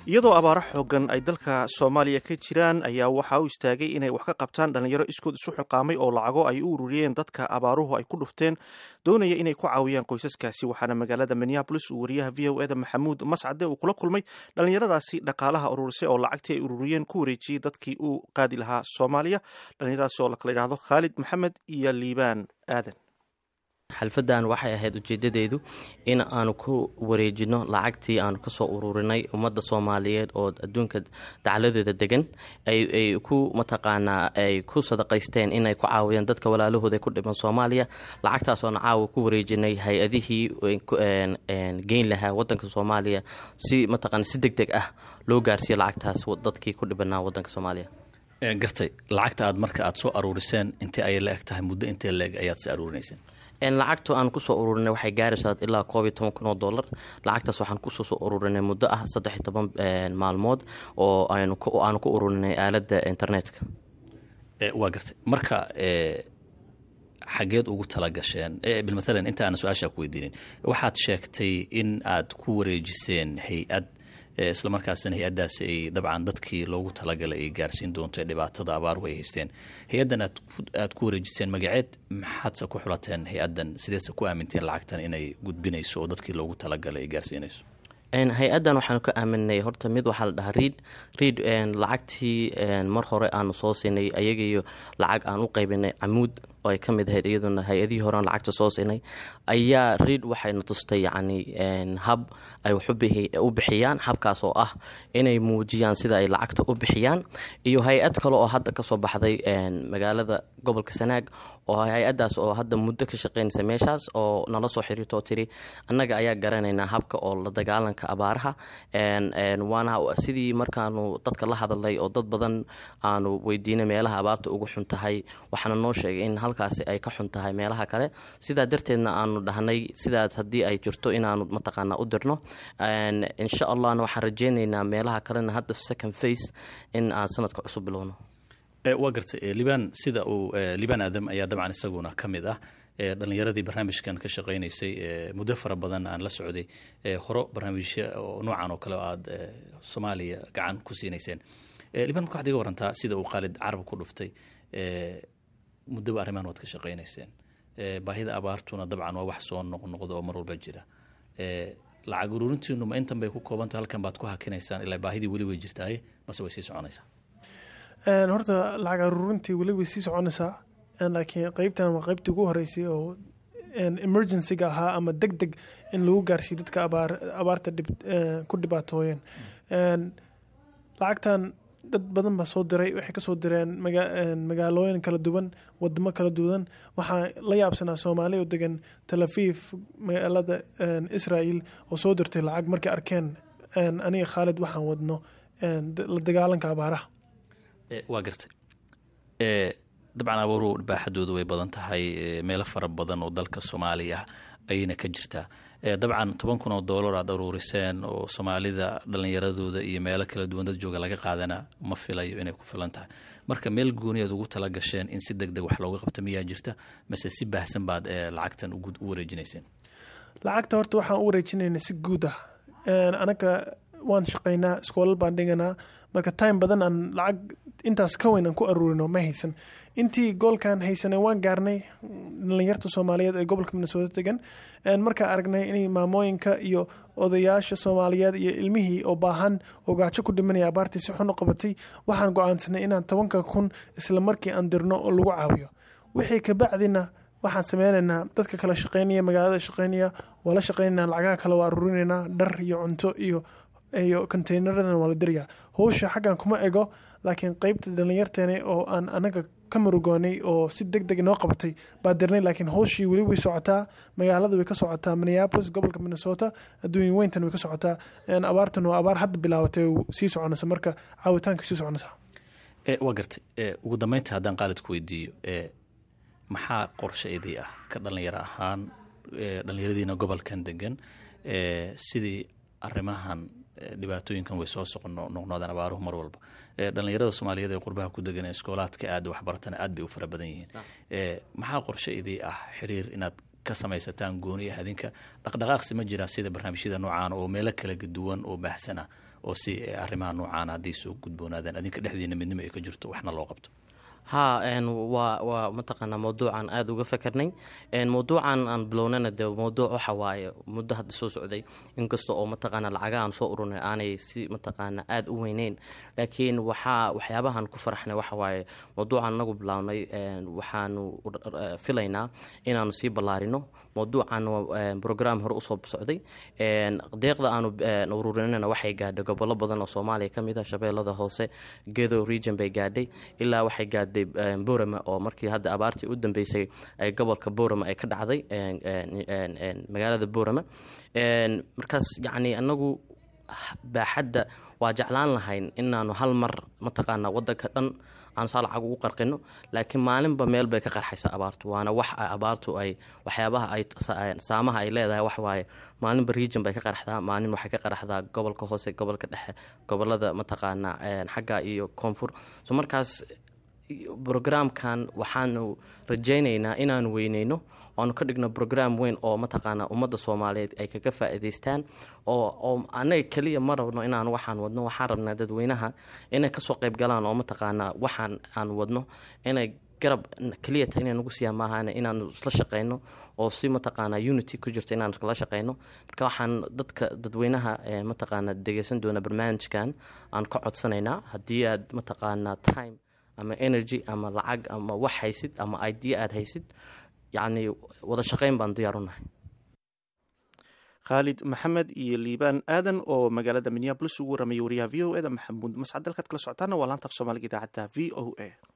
iyadoo abaaro xoogan ay dalka soomaaliya ka jiraan ayaa waxaa u istaagay inay wax ka qabtaan dhallinyaro iskood isu xilqaamay oo lacago ay u ururiyeen dadka abaaruhu ay ku dhufteen doonaya inay ku caawiyaan qoysaskaasi waxaana magaalada minneabolis uu wariyaha v o eda maxamuud mascade uu kula kulmay dhallinyaradaasi dhaqaalaha ururisay oo lacagtii ay ururiyeen ku wareejiyey dadkii uu qaadi lahaa soomaaliya dhallinyaradaasi oo lakala yidhaahdo khaalid maxamed iyo liibaan aadan xalfadan waxay ahayd ujeedadeedu in aanu ku wareejino lacagtii aanu kasoo ururinay ummadda soomaaliyeed oo adduunka dacladeeda degan ay ku mataqaanaa ay ku sadaqaysteen inay ku caawiyaan dadka walaalahooda ku dhiban soomaaliya lacagtaasoona caawa ku wareejinay hay-adihii geyn lahaa wadanka soomaaliya si mataqaana si deg deg ah loo gaarsiiyo lacagtaas dadkii ku dhibanaa wadanka soomaaliya gartay lacagta aad marka aad soo aruuriseen intee ayay la eg tahay muddo intee la eg ayaad si aruurinayseen lacagta aan kusoo ururinay waxay gaaraysaa ilaa koob iyo toban kun oo dollar lacagtaas waxaan kusoo soo ururinay muddo ah saddex iyo toban maalmood oo aanu ku ururinay aaladda internetka waa gartay marka xageed ugu talagasheen bilmathalan inta aana su-aashaa ku weydiinin waxaad sheegtay in aad ku wareejiseen hay-ad isla markaasina hay-addaas ay dabcan dadkii loogu talagalay ay gaarsiin doonto ee dhibaatada abaaruhu ay haysteen hay-addan aad ku wareejiseen magaceed maxaadse ku xulateen hay-addan sideese ku aaminteen lacagtan inay gudbinayso oo dadkii loogu talagalay ay gaarsiinayso hay-addan waxaanu ka aaminay horta mid waxaa la dhahaa riid riid lacagtii mar hore aanu soo siinay ayagaiyo lacag aan u qaybinay camuud oo ay ka mid ahayd iyaduna hay-adihii horean lacagta soo siinay ayaa riid waxayna tustay yacni hab ay wax u bixiyaan habkaas oo ah inay muujiyaan sida ay lacagta u bixiyaan iyo hay-ad kale oo hadda kasoo baxday magaalada gobolka sanaag oo hay-addaas oo hadda muddo ka shaqeynaysa meeshaas oo nala soo xiriirto oo tiri annaga ayaa garanaynaa habka oo la dagaalanka abaaraha waana sidii markaanu dadka la hadalay oo dad badan aanu weydiinay meelaha abaarta ugu xun tahay waxaana noo sheegay in halkaasi ay ka xun tahay meelaha kale sidaa darteedna aanu dhahnay sidaas haddii ay jirto inaanu mataqaanaa u dirno insha allahna waxaan rajeynaynaa meelaha kalena hadda second face in aan sanadka cusub bilowno waa gartay libaan sida uu libaan aadam ayaa dabcan isaguna ka mid ah dhallinyaradii barnaamijkan ka shaqaynaysay muddo fara badan aan la socday horo barnaamijya oo noocan oo kale oo aad soomaaliya gacan ku siinayseen libaan marka waxad iga warantaa sida uu khaalid carab ku dhuftay muddoba arrimahan waad ka shaqaynayseen baahida abaartuna dabcan waa wax soo noqnoqda oo mar walba jira lacag ururintiinu ma intan bay ku koobantah halkan baad ku hakinaysaan ilaa baahidii weli way jirtaaye mase way sii soconaysaa horta lacag aruurintii weli way sii soconaysaa laakiin qeybtan waa qeybtii ugu horeysay oo emergencyga ahaa ama deg deg in lagu gaarsiiyo dadka abaarta ku dhibaatooyeen lacagtan dad badan baa soo diray waxay kasoo direen magaalooyin kala duwan wadamo kala duwan waxaa la yaabsanaa soomaali oo degan talafiif magaalada israel oo soo dirtay lacag markay arkeen aniga khaalid waxaan wadno la dagaalanka abaaraha waa gartay dabcan abaaruhu baaxadoodu way badan tahay meelo fara badan oo dalka soomaaliya ayayna ka jirtaa dabcan toban kun oo doolar aad aruuriseen oo soomaalida dhallinyaradooda iyo meelo kala duwan dad jooga laga qaadana ma filayo inay ku filan tahay marka meel gooni aad ugu tala gasheen in si deg deg wax looga qabto miyaa jirta mase si baahsan baad lacagtan u wareejinayseen lacagta horta waxaan u wareejinayna si guud ah anaga waan shaqaynaa iskoolal baan dhiganaa marka time badan aan lacag intaas ka weyn aan ku aruurino ma haysan intii goolkan haysanay waan gaarnay dhalinyarta soomaaliyeed ee gobolka minnesota degan markaa aragnay inay maamooyinka iyo odayaasha soomaaliyeed iyo ilmihii oo baahan oo gaajo ku dhimanaya abaartii si xun u qabatay waxaan go-aansanay inaan tobanka kun isla markii aan dirno oo lagu caawiyo wixii kabacdina waxaan sameynaynaa dadka kala shaqeynaya magaalada shaqeynaya waa la shaqeynana lacagaha kale waa aruurinaynaa dhar iyo cunto iyo iyo conteynaradana waa la dirayaa howsha xaggan kuma ego laakiin qeybta dhallinyarteena oo aan anaga ka murugoonay oo si deg deg noo qabatay baa dirnay laakiin howshii weli way socotaa magaalada way ka socotaa minneapolis gobolka minnesota adduunya weyntan way ka socotaa abaartan waa abaar hadda bilaabatay sii soconaysa marka caawitaanka sii soconaysa waa gartay ugu dambeynta haddaan qaalid ku weydiiyo maxaa qorshe idii ah ka dhallinyaro ahaan dhallinyaradiina gobolkan degan sidii arrimahan dhibaatooyinkan way soo soqnoqnoodaan abaaruhu mar walba dhallinyarada soomaaliyeed ee qurbaha ku degan ee iskoolaadka aad waxbaratana aad bay u fara badan yihiin maxaa qorshe idii ah xiriir inaad ka samaysataan gooni ah adinka dhaqdhaqaaqsi ma jiraa sida barnaamijyada noocaan oo meelo kala duwan oo baahsana oo si arrimaha noocaana hadday soo gudboonaadaan adinka dhexdiina midnimo ay ka jirto waxna loo qabto ha waa waa mataqaanaa mawduucan aada uga fakarnay mawduucan aan bilownana de mawduuc waxa waaye muddo hadda soo socday inkasta oo mataqaana lacaga aan soo ururnay aanay si mataqaana aada u weyneyn laakiin waxaa waxyaabahan ku faraxnay waxa waaye mawduucan anagu bilownay waxaanu filaynaa inaanu sii ballaarino mawduucan brogram hore usoo socday deeqda aanu ururinana waxay gaadhay gobollo badan oo soomaaliya ka mid a shabeellada hoose gedo region bay gaadhay ilaa waxay gaadhay borama oo markii hadda abaartii u dambeysay ay gobolka borama ay ka dhacday magaalada borama markaas yacni anagu baaxadda waa jeclaan lahayn inaanu hal mar mataqaana wadanka dhan aan saa lacag ugu qarqino laakiin maalinba meel bay ka qarxaysa abaartu waana wax abaartu ay waxyaabaha ay saamaha ay leedahay waxwaaye maalinba region bay ka qarxdaa maalin waxay ka qarxdaa gobolka hoose gobolka dhexe gobolada mataqaana xagga iyo koonfur so markaas brograamkan waxaanu rajaynaynaa inaanu weyneyno oanu ka dhigno brogram weyn oo mataqaana ummadda soomaaliyeed ay kaga faa'iidaystaan oo oo annaga keliya ma rabno inaan waxaan wadno waxaan rabnaa dadweynaha inay kasoo qayb galaan oo mataqaanaa waxaan aan wadno inay garab keliya ta inay nagu siiyaan maahan inaanu isla shaqeyno oo si mataqaana unity ku jirto inaan iskala shaqeyno marka waxaan dadka dadweynaha mataqaana dhegeysan doona barnaamijkan aan ka codsanaynaa haddii aad mataqaana time ama energy ama lacag ama wax haysid ama idea aada haysid yacni wada shaqeyn baan diyaar u nahay khaalid maxamed iyo liibaan aadan oo magaalada minneabolis ugu waramayay wariyaha v o e da maxamuud mascad dalkaad kala socotaana waa laanta af soomaaliga idaacadda v o a